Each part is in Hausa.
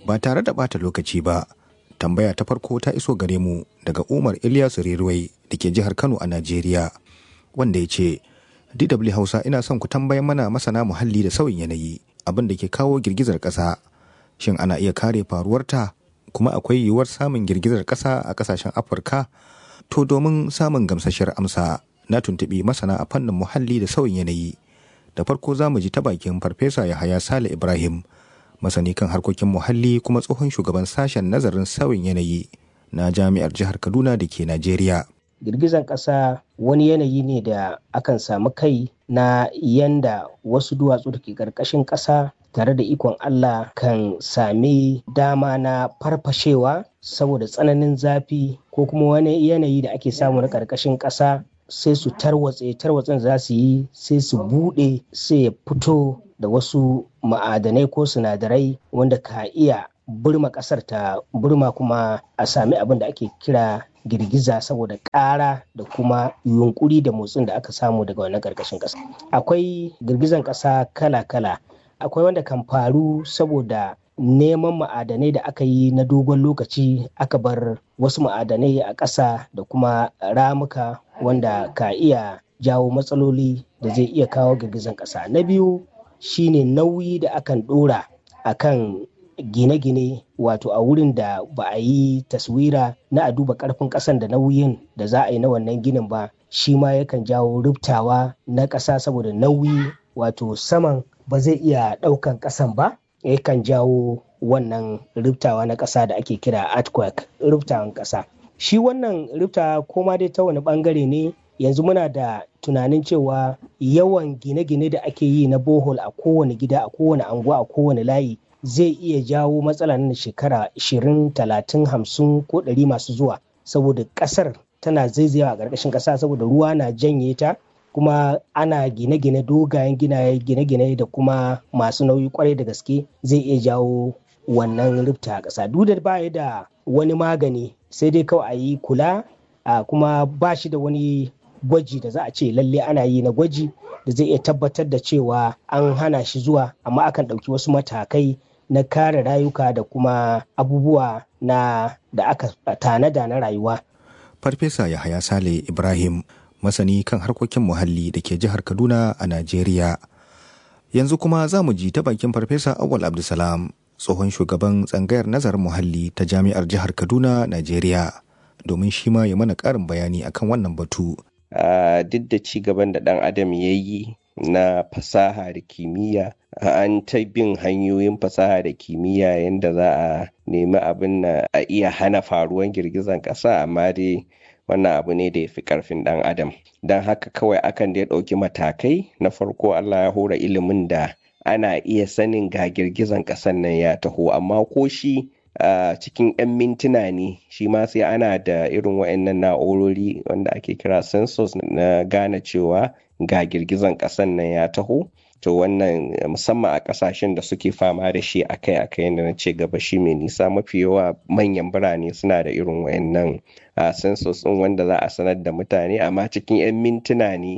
ba tare da bata lokaci ba tambaya ta farko ta iso gare mu daga umar ilyasu riruwai da ke jihar kano a najeriya wanda ya ce dw hausa ina son ku tambayan mana masana muhalli da sauyin yanayi abin da ke kawo girgizar ƙasa shin ana iya kare faruwarta kuma akwai yiwuwar samun girgizar ƙasa a ƙasashen afirka to domin samun gamsashiyar amsa na tuntuɓi masana a fannin muhalli da sauyin yanayi da farko za mu ji ta bakin farfesa yahaya sale ibrahim masani kan harkokin muhalli kuma tsohon shugaban sashen nazarin sauyin yanayi na jami'ar jihar kaduna da ke najeriya girgizan ƙasa wani yanayi ne da akan samu kai na yanda wasu duwatsu da ke ƙarƙashin ƙasa tare da ikon Allah kan sami dama na farfashewa saboda tsananin zafi ko kuma wani yanayi da ake samu na ƙarƙashin ƙasa sai su tarwatse tarwatsen za su yi sai su buɗe sai ya fito da wasu ma'adanai ko sinadarai wanda ka iya burma ƙasar ta burma kuma a sami abin da ake kira girgiza saboda ƙara da kuma yunkuri da motsin da aka samu daga wannan ƙarƙashin ƙasa akwai girgizan ƙasa kala-kala akwai wanda kan faru saboda neman ma'adanai da aka yi na dogon lokaci aka bar wasu ma'adanai a ƙasa da kuma ramuka wanda ka iya jawo matsaloli da zai iya kawo girgizan ƙasa na biyu shine nauyi da akan ɗora akan gine-gine wato a wurin da ba a yi taswira na a duba karfin kasan da nauyin da za a yi na wannan ginin ba shi ma yakan jawo rubtawa na ƙasa saboda nauyi wato saman ba zai iya ɗaukan ƙasan ba yakan jawo wannan rubtawa na ƙasa da ake kira earthquake rubtawan ƙasa shi wannan rubta koma dai ta wani bangare ne yanzu muna da tunanin cewa yawan gine-gine da ake yi na bohol a kowane gida a kowane anguwa a kowane layi zai iya jawo matsala na shekara 20 30 50 ko 100 masu zuwa saboda kasar tana zaizayawa a ƙarƙashin ƙasa saboda ruwa na janye ta kuma ana gine-gine dogayen ginaye gine-gine da kuma masu nauyi kwarai da gaske zai iya jawo wannan rufta a ƙasa duk da baya da wani magani sai dai kawai a yi kula kuma ba shi da wani gwaji da za a ce lalle ana yi na gwaji da zai iya tabbatar da cewa an hana shi zuwa amma akan ɗauki wasu matakai na kare rayuka da kuma abubuwa na da aka tanada na rayuwa. Farfesa Yahaya Sale Ibrahim masani kan harkokin muhalli da ke jihar Kaduna a Najeriya. Yanzu kuma za mu ji ta bakin Farfesa Awal Abdulsalam tsohon shugaban tsangayar nazarin muhalli ta jami'ar jihar Kaduna, Najeriya. Domin shi ma ya mana ƙarin bayani akan wannan batu. Duk da ci gaban da ɗan adam ya yi na fasaha da kimiyya an ta bin hanyoyin fasaha da kimiyya yadda za a nemi abin na a iya hana faruwan girgizan ƙasa amma dai wannan abu ne da ya fi ƙarfin ɗan adam don haka kawai akan da ya ɗauki matakai na farko allah ya hora ilimin da ana iya sanin ga girgizan ƙasan nan ya taho amma ko shi a cikin 'yan mintuna ne shi ma sai ana da irin wa'annan na'urori wanda ake kira sensors na gane cewa ga girgizan ƙasan nan ya taho to wannan musamman a ƙasashen da suke fama da shi akai akai yadda na ce gaba shi mai nisa mafi yawa manyan birane suna da irin wayannan sensors ɗin wanda za a sanar da mutane amma cikin 'yan mintuna ne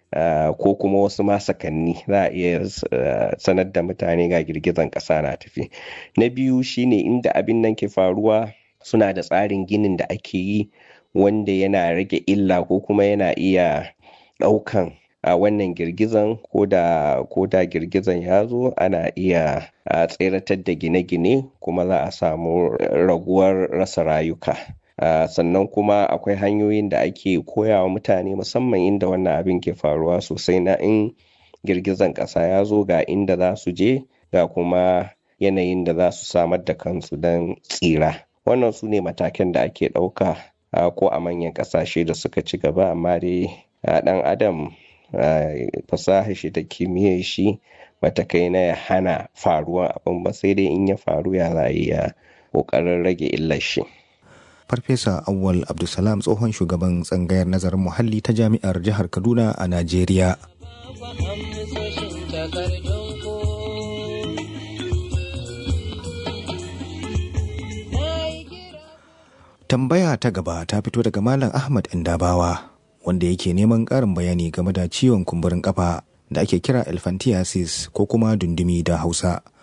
ko kuma wasu masakanni za a iya sanar da mutane ga girgizan ƙasa na tafi na biyu shine inda abin nan ke faruwa suna da tsarin ginin da ake yi wanda yana rage illa ko kuma yana iya ɗaukan a wannan girgizan ko da girgizan ya zo ana iya tseratar da gine-gine kuma za a samu raguwar rasa rayuka sannan kuma akwai hanyoyin da ake koya wa mutane musamman inda wannan abin ke faruwa sosai na in girgizan ƙasa ya zo ga inda za su je ga kuma yanayin da za su samar da kansu don tsira wannan su ne matakan da ake ɗauka ko a manyan ƙasashe da suka ci gaba amma dai ɗan adam fasaha shi da kimiyyar shi bata kai na ya hana faruwan abin ba sai dai in ya faru ya za ya kokarin rage illar shi. Farfesa Awwal Abdulsalam tsohon shugaban tsangayar nazarin muhalli ta jami'ar jihar Kaduna a Najeriya. Tambaya ta gaba ta fito daga Malam Ahmad Indabawa. wanda yake neman ƙarin bayani game da ciwon kumburin ƙafa da ake kira elephantiasis ko kuma dundumi da hausa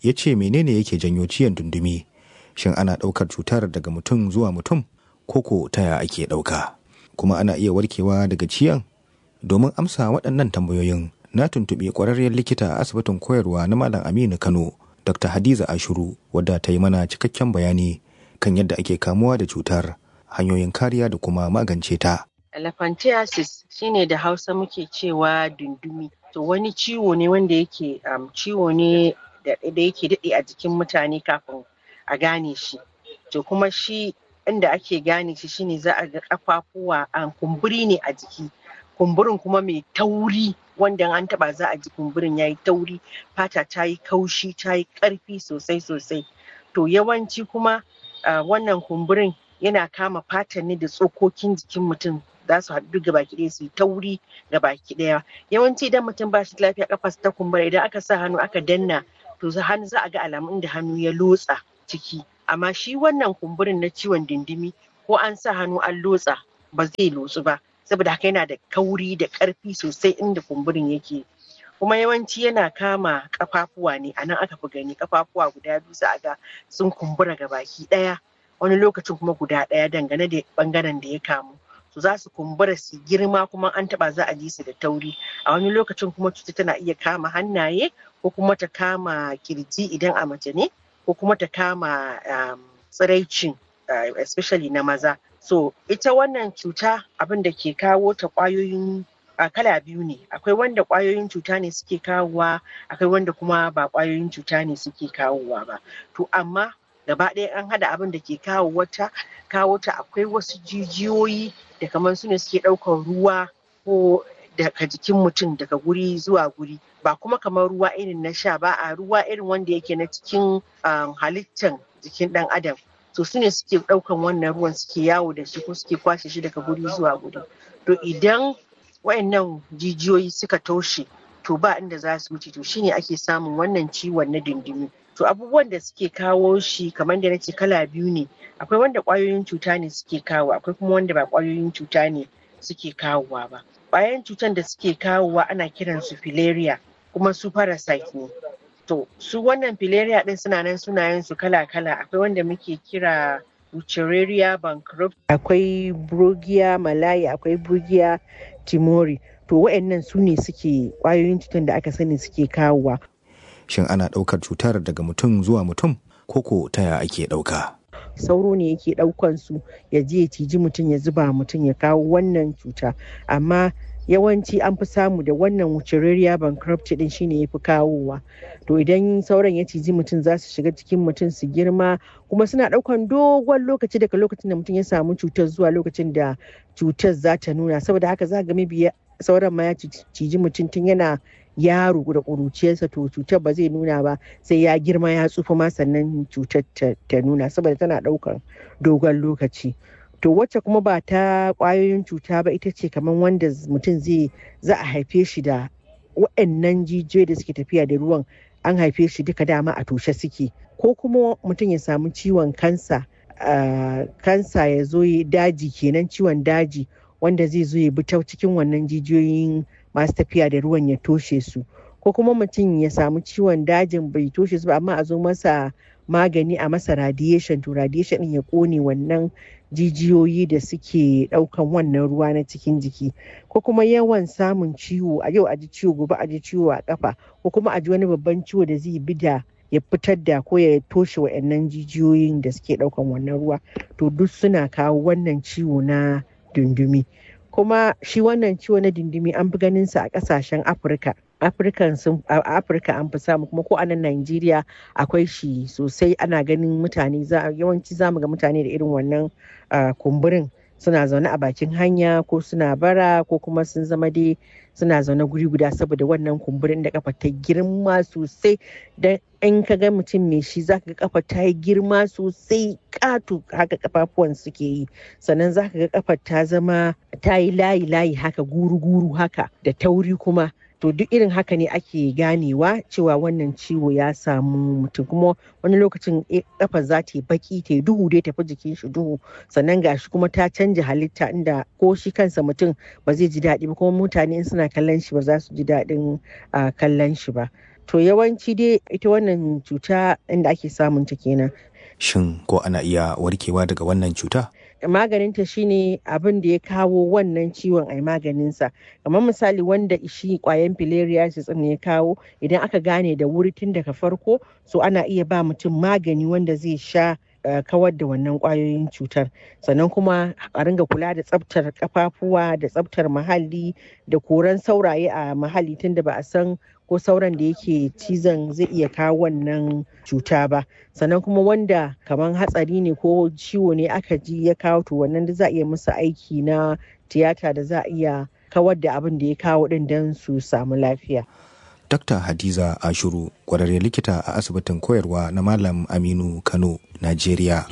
ya ce menene yake janyo ciyan dundumi shin ana ɗaukar cutar daga mutum zuwa mutum koko taya ake ɗauka kuma ana iya warkewa daga ciyan domin amsa waɗannan tambayoyin na tuntuɓi ƙwararriyar likita a asibitin koyarwa na malam aminu kano dr hadiza ashuru wadda ta yi mana cikakken bayani kan yadda ake kamuwa da cutar hanyoyin kariya da kuma magance ta elephantiasis shine da hausa muke cewa dundumi to wani ciwo ne wanda yake um, ciwo ne da yake daɗe a jikin mutane kafin a gane shi to kuma shi inda ake gane shi shine za a ga kafafuwa an kumburi ne a jiki kumburin kuma mai tauri wanda an taba za a ji kumburin yayi tauri fata ta yi kaushi ta yi karfi sosai sosai to yawanci kuma uh, wannan kumburin yana kama fatan ne da tsokokin jikin mutum za su haɗu ga baki ɗaya su yi tauri ga baki ɗaya yawanci idan mutum ba shi lafiya kafa ta kumbura idan aka sa hannu aka danna to hannu za a ga alamun da hannu ya lotsa ciki amma shi wannan kumburin na ciwon dindimi ko an sa hannu an lotsa ba zai lotsu ba saboda haka yana da kauri da ƙarfi sosai inda kumburin yake kuma yawanci yana kama kafafuwa ne a nan aka fi gani kafafuwa guda biyu za a ga sun kumbura ga baki ɗaya wani lokacin kuma guda ɗaya dangane da ɓangaren da ya kamu su za su kumbura su girma kuma an taba za a ji su da tauri a wani lokacin kuma cuta tana iya kama hannaye ko kuma ta kama kirji idan a mace ne ko kuma ta kama um, tsiraicin uh, especially na maza so ita wannan cuta abin da ke kawo ta kwayoyin a kala biyu ne akwai wanda kwayoyin cuta ne suke kawowa akwai wanda kuma ba kwayoyin cuta ne suke kawowa ba to amma gaba ɗaya an hada abin da ke kawo wata kawo ta akwai wasu jijiyoyi da kamar su ne suke ɗaukar ruwa ko daga jikin mutum daga guri zuwa guri ba kuma kamar ruwa irin na sha ba a ruwa irin wanda yake na cikin halittan jikin ɗan adam to su ne suke ɗaukan wannan ruwan suke yawo da shi ko suke kwashe shi daga guri zuwa guri to idan wayannan jijiyoyi suka toshe to ba inda za su wuce to shine ake samun wannan ciwon na dindimi to abubuwan da suke kawo shi kamar da nace kala biyu ne akwai wanda kwayoyin cuta ne suke kawo akwai kuma wanda ba kwayoyin cuta ne suke kawowa ba kwayoyin cutan da suke kawowa ana kiran su filaria kuma su parasite ne to su wannan filaria din suna nan sunayen su kala kala akwai wanda muke kira Wuchereria bankrupt akwai Brugia malaya akwai Brugia timori to waɗannan su ne suke kwayoyin cutan da aka sani suke kawowa shin ana ɗaukar cutar daga mutum zuwa mutum koko taya ake ɗauka sauro ne yake ɗaukan su ya je ya ciji mutum ya zuba mutum ya kawo wannan cuta amma yawanci an fi samu da wannan wucerariya bankruptcy din shine ya fi kawowa to idan sauran ya ciji mutum za su shiga cikin mutum su girma kuma suna ɗaukan dogon lokaci daga lokacin da mutum ya samu cutar zuwa lokacin da cutar za ta nuna saboda haka za ga mabiya sauran ma ya ciji mutum tun yana yaro da ƙuruciyarsa to cutar ba zai nuna ba sai ya girma ya tsufa ma sannan cutar ta nuna saboda tana ɗaukan dogon lokaci to wacce kuma ba ta ƙwayoyin cuta ba ita ce kamar wanda mutum zai za a haife shi da waɗannan jijiyoyi da suke tafiya da ruwan an haife shi duka dama a toshe suke ko kuma mutum ya samu ciwon kansa kansa ya zo daji kenan ciwon daji wanda zai zo ya bi ta cikin wannan jijiyoyin masu tafiya da ruwan ya toshe su ko kuma mutum ya samu ciwon dajin bai toshe su ba amma a zo masa magani a masa radiation to radiation din ya kone wannan jijiyoyi da suke daukan wannan ruwa na cikin jiki ko kuma yawan samun ciwo a yau a ji ciwo gobe a ji ciwo a kafa ko kuma a ji wani babban ciwo da zai bi da ya fitar da ko ya toshe wa'annan jijiyoyin da suke daukan wannan ruwa to duk suna kawo wannan ciwo na dundumi kuma shi wannan ciwo na dindimi an fi ganin sa a kasashen afirka afirka sun afirka an fi samu kuma ko a nan najeriya akwai shi sosai ana ganin mutane yawanci zamu ga mutane da irin wannan kumburin suna zaune a bakin hanya ko suna bara ko kuma sun zama dai suna zaune guri guda saboda wannan kumburin da kafa ta girma sosai dan in ka ga mutum mai shi zaka ga kafa ta yi girma sosai katu haka kafafuwan suke yi sannan zaka ga kafa ta zama ta yi layi layi haka guru guru haka da tauri kuma to duk irin haka ne ake ganewa cewa wannan ciwo ya samu mutum kuma wani lokacin kafa za ta yi baki ta yi duhu dai tafi jikin shi duhu sannan gashi kuma ta canja halitta inda ko shi kansa mutum ba zai ji daɗi ba kuma mutane in suna kallon shi ba za su ji daɗin kallon shi ba to yawanci dai ita wannan cuta inda ake samun ta kenan shin ko ana iya warkewa daga wannan cuta maganinta shine abin da ya kawo wannan ciwon ai maganinsa kamar misali wanda shi kwayan filariasis ne ya kawo idan aka gane da wuri tun daga farko so ana iya ba mutum magani wanda zai sha Uh, kawar da wannan kwayoyin cutar sannan kuma a ringa kula da tsabtar kafafuwa da tsabtar muhalli da koran sauraye a muhalli tunda ba a san ko sauran da yake cizon zai iya kawo wannan cuta ba sannan kuma wanda kamar hatsari ne ko ciwo ne aka ji ya kawo to wannan da za a iya musu aiki na tiyata da za a iya kawar da abin da ya kawo din don su samu lafiya Dr. Hadiza Ashuru, kwararre likita a asibitin koyarwa na Malam Aminu Kano, Najeriya.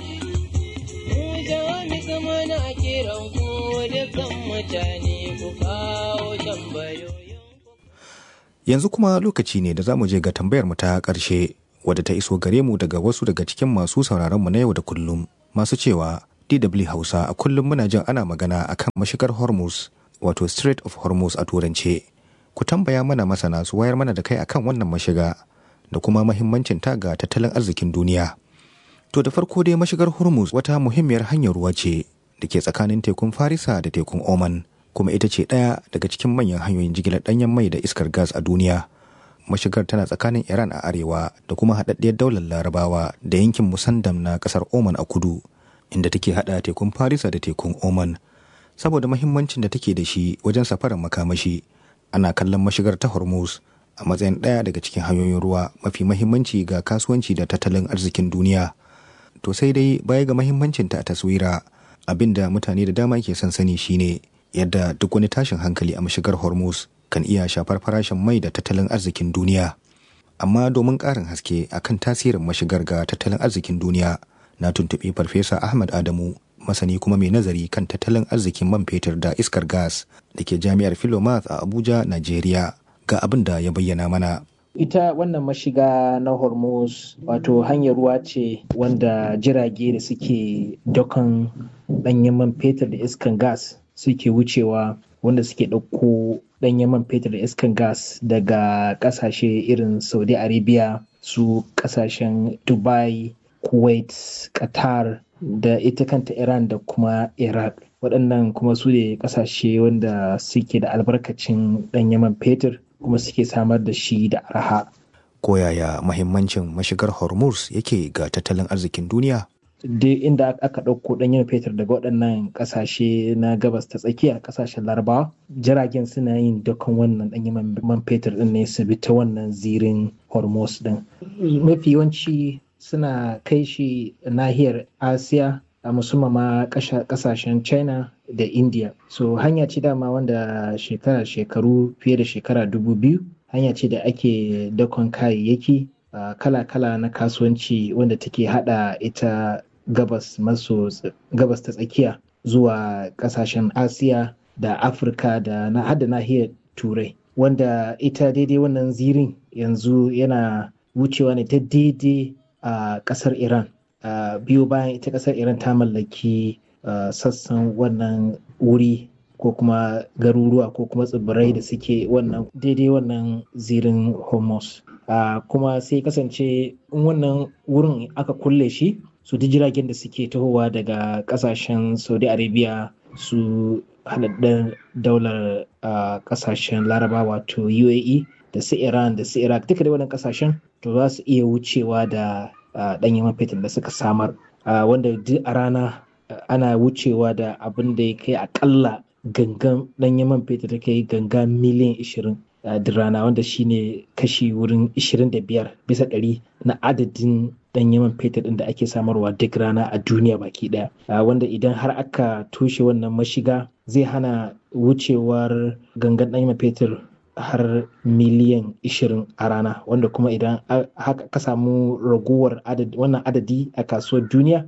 Yanzu kuma lokaci ne da za mu je ga tambayar mu ta ƙarshe wadda ta iso gare mu daga wasu daga cikin masu sauraron mu na yau da kullum masu cewa DW Hausa a kullum muna jin ana magana akan mashigar Hormuz wato Strait of Hormuz a turance. ku tambaya mana masana su wayar mana da kai akan wannan mashiga da kuma mahimmancin ta ga tattalin arzikin duniya. To da farko dai mashigar Hormuz wata muhimmiyar hanyar ruwa ce da ke tsakanin tekun Farisa da tekun Oman kuma ita ce ɗaya daga cikin manyan hanyoyin jigilar ɗanyen mai da iskar gas a duniya. Mashigar tana tsakanin Iran a arewa da kuma haɗaɗɗiyar daular Larabawa da yankin Musandam na ƙasar Oman a kudu inda take haɗa tekun Farisa da tekun Oman. Saboda mahimmancin da take da shi wajen safarar makamashi, ana kallon mashigar ta hormuz a matsayin ɗaya daga cikin hanyoyin ruwa mafi mahimmanci ga kasuwanci da tattalin arzikin duniya to sai dai baya ga mahimmancin ta a taswira abin da mutane da dama ke son sani shine yadda duk wani tashin hankali a mashigar hormuz kan iya shafar farashin mai da tattalin arzikin duniya amma domin ƙarin haske akan tasirin mashigar ga tattalin arzikin duniya na tuntuɓi farfesa ahmad adamu masani kuma mai nazari kan tattalin arzikin man fetur da iskar gas da ke jami'ar Philomath a Abuja, Najeriya ga abin da ya bayyana mana. Ita wannan mashiga na Hormuz wato hanyar ruwa ce wanda jirage da suke dokan ɗanyen man fetur da iskan gas suke wucewa wanda suke ɗauko ɗanyen man fetur da iskan gas daga ƙasashe irin Saudi Arabia su ƙasashen Dubai, Kuwait, Qatar da ita kanta Iran da kuma Iraq. Waɗannan kuma su ne ƙasashe wanda suke da albarkacin ɗan yaman fetur kuma suke samar da shi da arha. Koyaya mahimmancin mashigar Hormuz yake ga tattalin arzikin duniya? Duk inda aka ɗauko ɗan yaman fetur daga waɗannan ƙasashe na gabas ta tsakiya ƙasashen larabawa jiragen suna yin dukkan wannan ɗan yaman man fetur ɗin ne su bi ta wannan zirin Hormuz ɗin. Mafi yawanci suna kai shi nahiyar asiya a musamman ma kasashen china da india so hanya ce dama wanda shekara shekaru fiye da shekara dubu biyu hanya ce da ake dakon kayayyaki kala-kala na kasuwanci wanda take hada ita gabas maso gabas ta tsakiya zuwa kasashen asiya da afirka da na hada nahiyar turai wanda ita daidai wannan zirin yanzu yana wucewa ne ta daidai a uh, kasar Iran. Uh, biyu bayan ita kasar Iran ta mallaki uh, sassan wannan wuri ko kuma garuruwa ko kuma tsibirai da suke wannan daidai wannan zirin Hormuz. kuma sai kasance wannan wurin aka kulle shi su ji jiragen da suke tahowa daga kasashen Saudi Arabia su haɗaɗɗen daular kasashen Laraba wato UAE da su Iran da su Iraq duka da wannan kasashen to za su iya wucewa da ɗanyen man fetur da suka samar wanda duk a rana ana wucewa da abin da ya kai akalla gangan ɗanyen man fetur da kai ganga miliyan 20 duk rana wanda shine kashi wurin 25 bisa ɗari na adadin ɗanyen man fetur ɗin da ake samarwa duk rana a duniya baki ɗaya wanda idan har aka toshe wannan mashiga zai hana wucewar gangan ɗanyen man fetur har miliyan 20 a rana wanda kuma idan haka ka samu raguwar wannan adadi a kasuwar duniya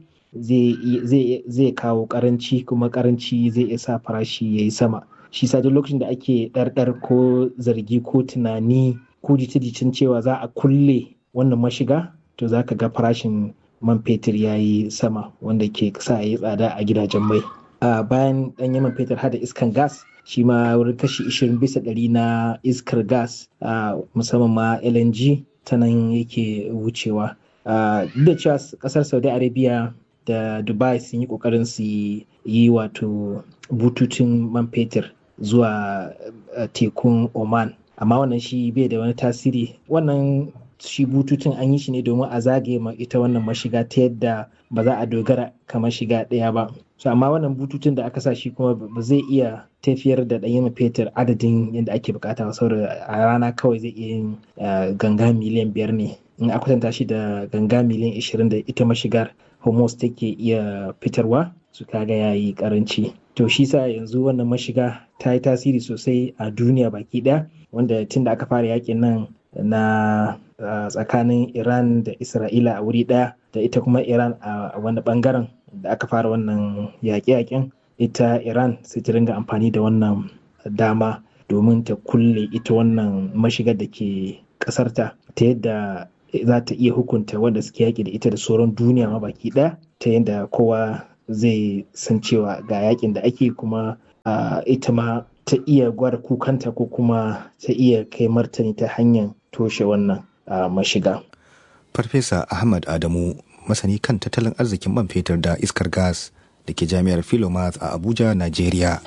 zai kawo karanci kuma karanci zai iya sa farashi ya yi sama shi sa duk lokacin da ake ɗarɗar ko zargi ko tunani ko jita-jitan cewa za a kulle wannan mashiga to za ka ga farashin man fetur ya yi sama wanda ke sa ya yi tsada a gidajen mai bayan ɗanyen man fetur hada iskan gas shi ma wurin kashi 20 bisa ɗari na iskar gas musamman ma LNG ta nan yake wucewa. Duk da cewa ƙasar Saudi Arabia da Dubai sun yi ƙoƙarin su yi wato bututun man fetur zuwa tekun Oman. Amma wannan shi bai da wani tasiri. Wannan shi bututun an yi shi ne domin a zagaye ma ita wannan mashiga ta yadda ba za a dogara kamar shiga ɗaya ba. So amma wannan bututun da aka sa shi kuma ba zai iya tafiyar da ɗanyen fetur adadin yadda ake bukata ba saboda a rana kawai zai iya yin ganga miliyan biyar ne in a kwatanta shi da ganga miliyan ishirin da ita mashigar homos take iya fitarwa su kaga ya yi karanci to shi sa yanzu wannan mashiga ta yi tasiri sosai a duniya baki ɗaya wanda tun da aka fara yakin nan na tsakanin iran da isra'ila a wuri ɗaya da ita kuma iran a wani bangaren da aka fara wannan yaƙe-yaƙen ita iran sai ta ringa amfani da wannan dama domin ta kulle ita wannan mashigar da ke ƙasarta ta yadda za ta iya hukunta wanda suke yaƙi da ita da sauran duniya ma baki ɗaya ta yadda kowa zai san cewa ga yaƙin da ake kuma ita ma ta iya gwada kukanta ko kuma ta iya kai martani ta hanyar toshe wannan mashiga. Farfesa Ahmad Adamu masani kan tattalin arzikin man fetur da iskar gas da ke jami'ar Philomath a Abuja, Najeriya.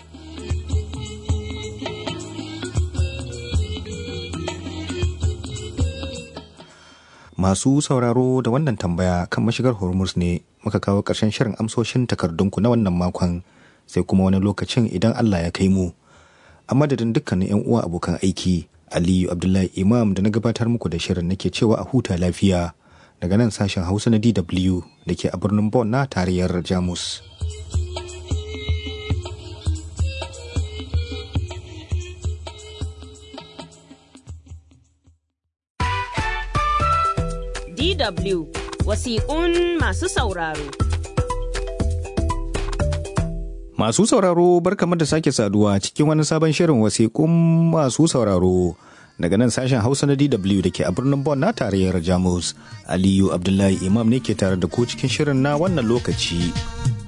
Masu sauraro da wannan tambaya kan mashigar Hormuz ne muka kawo ƙarshen shirin amsoshin takardunku na wannan makon sai kuma wani lokacin idan Allah ya kai mu. A madadin dukkanin 'yan uwa abokan aiki, Aliyu Abdullahi Imam da na gabatar muku da shirin nake cewa a huta lafiya. daga nan sashen hausa na dw da ke a birnin Bonn na tarayyar jamus DW wasiƙun masu sauraro. Masu sauraro barkamu da sake saduwa cikin wani sabon shirin wasiƙun masu sauraro. daga nan sashen hausa na dw da ke a birnin Bonn na tarayyar jamus aliyu abdullahi imam ne ke tare da ku cikin shirin na wannan lokaci